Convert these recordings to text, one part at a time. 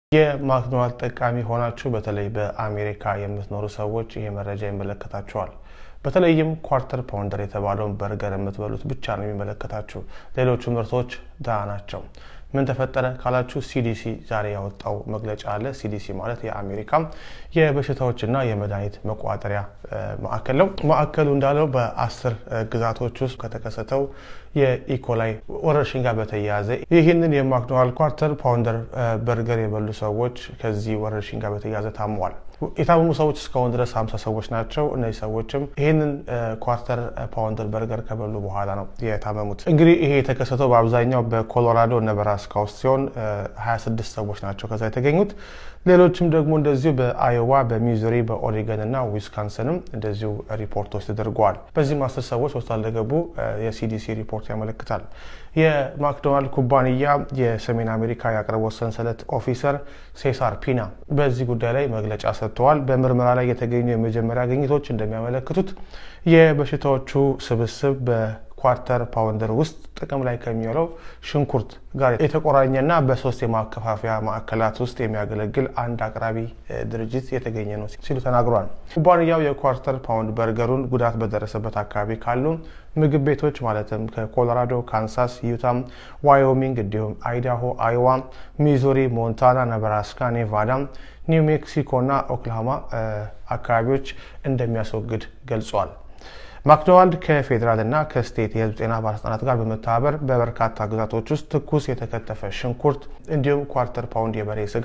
የማክዶናልድ ጠቃሚ ሆናችሁ በተለይ በአሜሪካ የምትኖሩ ሰዎች ይሄ መረጃ ይመለከታችኋል። በተለይም ኳርተር ፓውንደር የተባለውን በርገር የምትበሉት ብቻ ነው የሚመለከታችሁ። ሌሎቹ ምርቶች ድሃ ናቸው። ምን ተፈጠረ ካላችሁ ሲዲሲ ዛሬ ያወጣው መግለጫ አለ። ሲዲሲ ማለት የአሜሪካ የበሽታዎችና የመድኃኒት መቆጣጠሪያ ማዕከል ነው። ማዕከሉ እንዳለው በአስር ግዛቶች ውስጥ ከተከሰተው የኢኮላይ ወረርሽኝ ጋር በተያያዘ ይህንን የማክዶናልድ ኳርተር ፓውንደር በርገር የበሉ ሰዎች ከዚህ ወረርሽኝ ጋር በተያያዘ ታመዋል። የታመሙ ሰዎች እስካሁን ድረስ ሀምሳ ሰዎች ናቸው። እነዚህ ሰዎችም ይህንን ኳርተር ፓውንደር በርገር ከበሉ በኋላ ነው የታመሙት። እንግዲህ ይሄ የተከሰተው በአብዛኛው በኮሎራዶ ነበራስካ ውስጥ ሲሆን 26 ሰዎች ናቸው ከዛ የተገኙት። ሌሎችም ደግሞ እንደዚሁ በአዮዋ፣ በሚዙሪ፣ በኦሪገን እና ዊስካንሰንም እንደዚሁ ሪፖርቶች ተደርገዋል። በዚህም አስር ሰዎች ሆስፒታል እንደገቡ የሲዲሲ ሪፖርት ያመለክታል። የማክዶናልድ ኩባንያ የሰሜን አሜሪካ የአቅርቦት ሰንሰለት ኦፊሰር ሴሳር ፒና በዚህ ጉዳይ ላይ መግለጫ ሰጥተዋል። በምርመራ ላይ የተገኙ የመጀመሪያ ግኝቶች እንደሚያመለክቱት የበሽታዎቹ ስብስብ በኳርተር ፓውንደር ውስጥ ጥቅም ላይ ከሚውለው ሽንኩርት ጋር የተቆራኘና በሶስት የማከፋፈያ ማዕከላት ውስጥ የሚያገለግል አንድ አቅራቢ ድርጅት የተገኘ ነው ሲሉ ተናግሯል። ኩባንያው የኳርተር ፓውንድ በርገሩን ጉዳት በደረሰበት አካባቢ ካሉ ምግብ ቤቶች ማለትም ከኮሎራዶ፣ ካንሳስ፣ ዩታም፣ ዋዮሚንግ እንዲሁም አይዳሆ፣ አይዋ፣ ሚዙሪ፣ ሞንታና፣ ነብራስካ፣ ኔቫዳ፣ ኒው ሜክሲኮ እና ኦክላሆማ አካባቢዎች እንደሚያስወግድ ገልጿል። ማክዶናልድ ከፌዴራል እና ከስቴት የሕዝብ ጤና ባለስልጣናት ጋር በመተባበር በበርካታ ግዛቶች ውስጥ ትኩስ የተከተፈ ሽንኩርት እንዲሁም ኳርተር ፓውንድ የበሬ ስጋ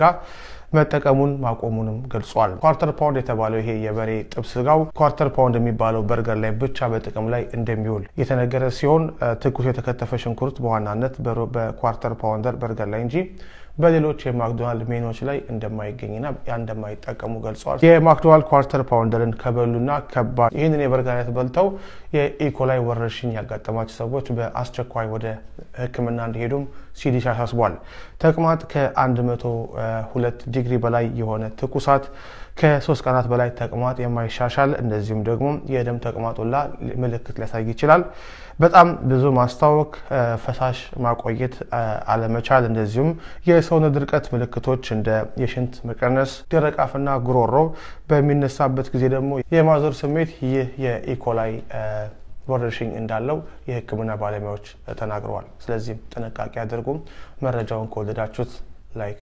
መጠቀሙን ማቆሙንም ገልጿል። ኳርተር ፓውንድ የተባለው ይሄ የበሬ ጥብስ ስጋው ኳርተር ፓውንድ የሚባለው በርገር ላይ ብቻ በጥቅም ላይ እንደሚውል የተነገረ ሲሆን ትኩስ የተከተፈ ሽንኩርት በዋናነት በኳርተር ፓውንደር በርገር ላይ እንጂ በሌሎች የማክዶናልድ ሜኖች ላይ እንደማይገኝና እንደማይጠቀሙ ገልጸዋል። የማክዶናልድ ኳርተር ፓውንደርን ከበሉና ከባድ ይህንን የበርገር አይነት በልተው የኢኮላይ ወረርሽኝ ያጋጠማቸው ሰዎች በአስቸኳይ ወደ ሕክምና እንዲሄዱም ሲዲሲ አሳስቧል። ተቅማጥ ከ102 ዲግሪ በላይ የሆነ ትኩሳት ከሶስት ቀናት በላይ ተቅማጥ የማይሻሻል እንደዚሁም ደግሞ የደም ተቅማጡላ ምልክት ሊያሳይ ይችላል። በጣም ብዙ ማስታወክ፣ ፈሳሽ ማቆየት አለመቻል፣ እንደዚሁም የሰውነት ድርቀት ምልክቶች እንደ የሽንት መቀነስ፣ ደረቅ አፍና ጉሮሮ በሚነሳበት ጊዜ ደግሞ የማዞር ስሜት ይህ የኢኮላይ ወረርሽኝ እንዳለው የሕክምና ባለሙያዎች ተናግረዋል። ስለዚህም ጥንቃቄ አድርጉም። መረጃውን ከወደዳችሁት ላይክ